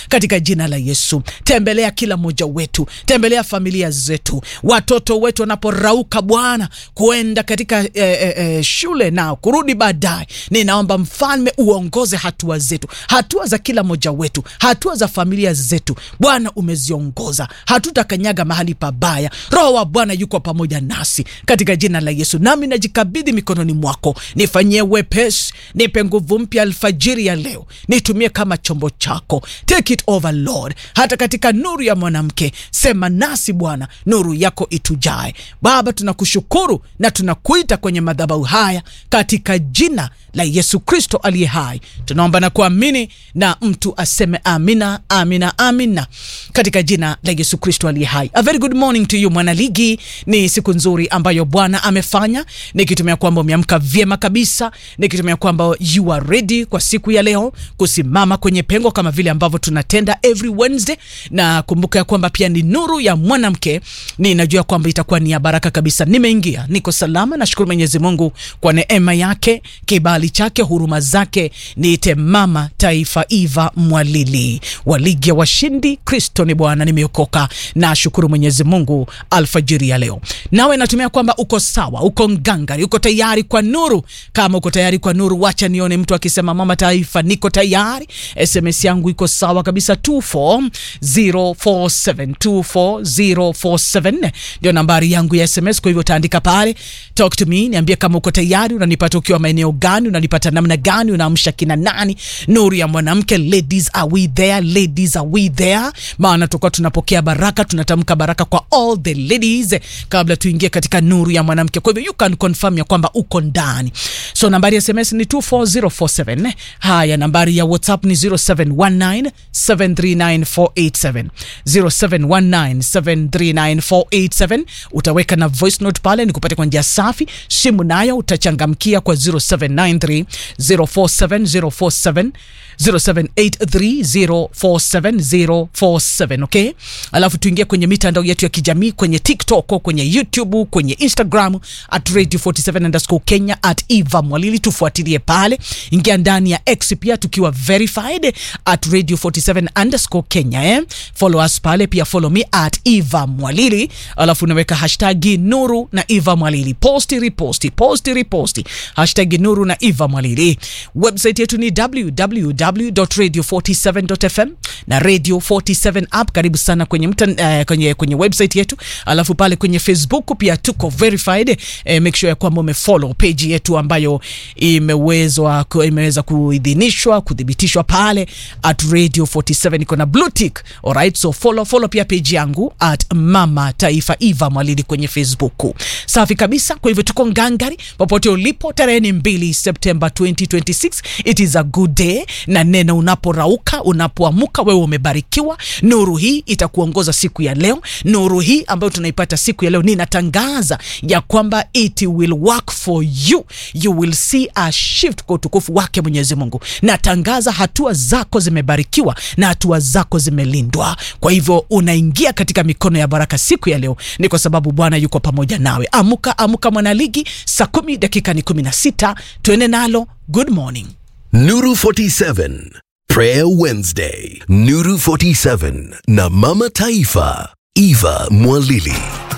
katika jina la Yesu. Tembelea kila mmoja wetu, tembelea familia zetu, watoto wetu wanaporauka Bwana kuenda katika eh, eh, eh, shule nao kurudi baadaye, ninaomba mfalme uongoze hatua zetu, hatua za kila mmoja wetu, hatua za familia zetu. Bwana umeziongoza, hatutakanyaga mahali pabaya. Roho wa Bwana yuko pamoja nasi katika jina la Yesu, nami najikabidhi mikononi mwako, nifanyie wepesi, nipe nguvu mpya alfajiri ya leo, nitumie kama chombo chako. Take it over Lord, hata katika nuru ya mwanamke, sema nasi Bwana, nuru yako itujae. Baba, tunakushukuru na tunakuita kwenye madhabahu haya katika jina la Yesu Kristo aliye hai, tunaomba na kuamini, na mtu aseme amina, amina, amina, katika jina la Yesu Kristo aliye hai. A very good morning to you mwanaligi. Ni siku nzuri ambayo Bwana amefanya, nikitumia kwamba umeamka vyema kabisa, nikitumia kwamba you are ready kwa siku ya leo kusimama kwenye pengo kama vile ambavyo tunatenda every Wednesday, na kumbuka ya kwamba pia ni nuru ya mwanamke. Ninajua kwamba itakuwa ni ya baraka kabisa. Nimeingia, niko salama, nashukuru Mwenyezi Mungu kwa neema yake, kibali chake, huruma zake. Niite mama taifa Eva Mwalili wa ligi ya washindi. Kristo ni Bwana, nimeokoka. Nashukuru Mwenyezi Mungu alfajiri ya leo. Nawe natumia kwamba uko sawa, uko ngangari, uko tayari kwa nuru. Kama uko tayari kwa nuru, wacha nione mtu akisema mama taifa, niko tayari. SMS yangu iko sawa kabisa, 24047 24047 ndio nambari yangu ya SMS. Kwa hivyo utaandika pale talk to me, niambie kama uko tayari. Unanipata ukiwa maeneo gani? Unanipata namna gani? Unaamsha kina nani? Nuru ya mwanamke, ladies are we there? Ladies are we there? Maana tutakuwa tunapokea baraka, tunatamka baraka kwa all the ladies kabla tuingie katika nuru ya mwanamke. Kwa hivyo you can confirm ya kwamba uko ndani. So nambari ya SMS ni 24047. Haya, nambari ya WhatsApp ni 0719 739487 0719 739487. Utaweka na voice note pale nikupate kwa njia safi. Simu nayo utachangamkia kwa 0793 047047 0783047047 okay. Alafu tuingie kwenye mitandao yetu ya kijamii kwenye TikTok, kwenye YouTube, kwenye Instagram at radio 47 underscore Kenya at Eva Mwalili, tufuatilie pale. Ingia ndani ya X pia tukiwa verified at radio 47 underscore Kenya eh. Follow us pale pia, follow me at Eva Mwalili, alafu unaweka hashtag Nuru na Eva Mwalili, posti reposti, posti reposti, hashtag Nuru na Eva Mwalili. Website yetu ni www.radio47.fm na Radio 47 app. Karibu sana kwenye, mta, uh, kwenye, kwenye website yetu, alafu pale kwenye Facebook pia tuko verified. Eh, make sure ya kwamba umefollow page yetu ambayo imewezwa imeweza kuidhinishwa kuthibitishwa pale at Radio 47 iko na blue tick. Alright, so follow follow pia page yangu at Mama Taifa Eva Mwalili kwenye Facebook. Safi kabisa. Kwa hivyo tuko ngangari popote ulipo, tarehe ni 2 September 2026. It is a good day, na neno unaporauka, unapoamuka, wewe umebarikiwa. Nuru hii itakuongoza siku ya leo. Nuru hii ambayo tunaipata siku ya leo, ninatangaza ya kwamba it will work for you, you will see a shift kwa utukufu wake Mwenyezi Mungu. Natangaza hatua zako zimebarikiwa na hatua zako zimelindwa. Kwa hivyo unaingia katika mikono ya baraka siku ya leo, ni kwa sababu Bwana yuko pamoja nawe. Amuka, amuka mwanaligi, saa kumi dakika ni kumi na sita. Tuende nalo. Good morning. Nuru 47 Prayer Wednesday. Nuru 47 na Mama Taifa Eva Mwalili.